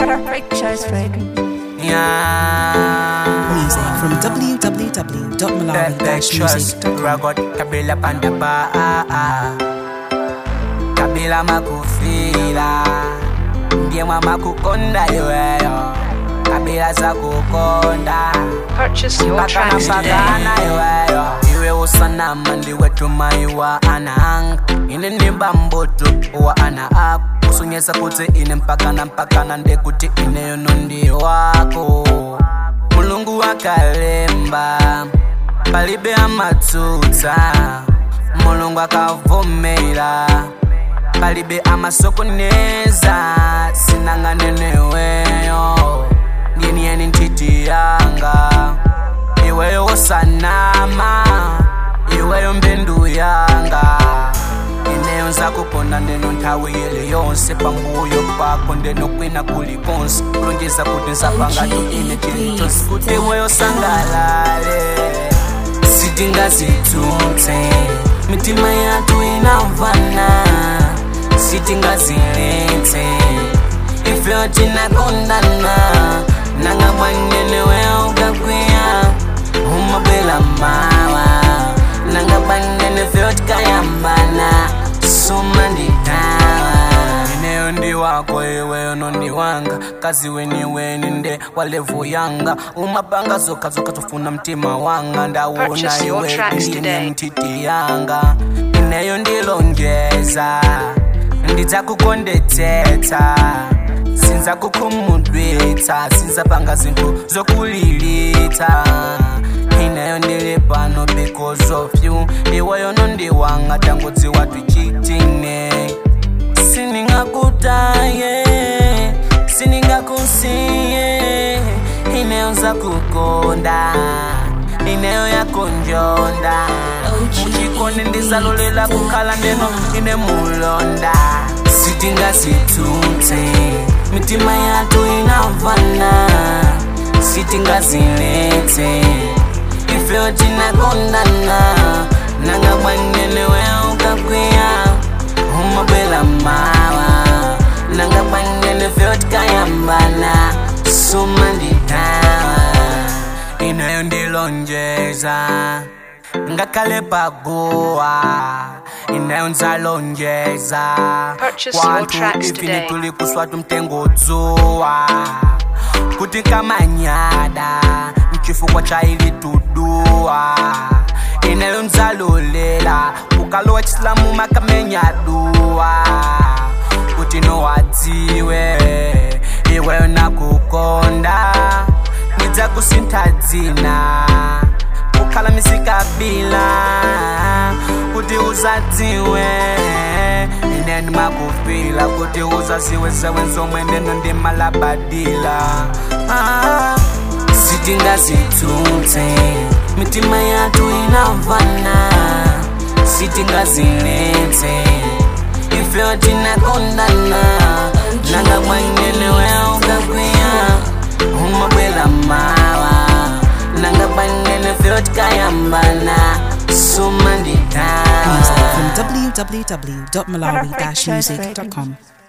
Freak choice freak. Yeah. Music from That trust www.malawi-music.com. Ragot Kabila Pandaba Kabila makufila Ndiye mama kukonda iweyo Kabila za kukonda Purchase your Mpaka tracks today. napakana iweyo Iwe usanama ndiwe tumai wa anahanga Ine nimba mboto wa ana aku Kusunyesa kuti ine mpakana mpakana ndekuti ineyo nondi wako mulungu wakalemba palibe amatsutsa mulungu akavomera palibe amasokoneza sinanganeneweyo ndiniyeni ntiti yanga iweyo wosanama iweyo mbendu yanga ineyo nzakukonda ndeno nthawi yele yonse pambuyo pako ndeno kwina kulikonse kulonjeza kuti nzapangatu ine chili chonse kuti iweyo sangalale sitingazitutse mitima yatu inavana sitingaziletse ifyo tinakondana nanga mwanene wewe ukakwiya umabela mawa nanga banene fyo tikayambana suma nditawa ineyo ndi wako iweyo nondi wanga kazi weni weni nde walevu yanga umapanga zoka zoka tofuna mtima wanga ndawona Purchase your iwe tracks ndine today. mtiti yanga ineyo ndilonjeza ndidzakukondetsetsa sinza kukhumudwitsa sinza panga zinthu zokulilitsa ineyo ndili pano because of you iweyo nondiwanga tangodziwa tuchitine siningakutaye siningakusiye ineyo nzakukonda ineyo yakonjonda muchikoni ndizalolela kukhala ndeno ine mulonda sitingazitutse mitima yatu inavana sitingaziletse ifyo tinakondana nanga mwanene wewe ukakwiya umabela mawa nanga mwanene fyo tikayambana suma nditawa ineyo ndilonjeza ngakhale paguwa ineyo nzalonjeza Purchase your Kwanthu tracks ifini today. tuli kuswatu mtengo dzuwa kuti kamanyada mchifukwa cha ili tuduwa ineyo nzalolela ukalowa chisilamu makamenyaduwa kuti nowadziwe iweyo nakukonda ndidzakusintha dzina kukhala misikabila kuti uzadziwe ine ndimakufila kuti uzaziwe zewe nzomwe neno ndimalabadila ah. sitingazitutse mitima yatu inavana sitingaziletse ifyo tinakondana nanga mwanene wewe ukakwiya umabwela mawa nanga mwanene fyo tikayambana suma Music nditawa from www.malawi-music.com.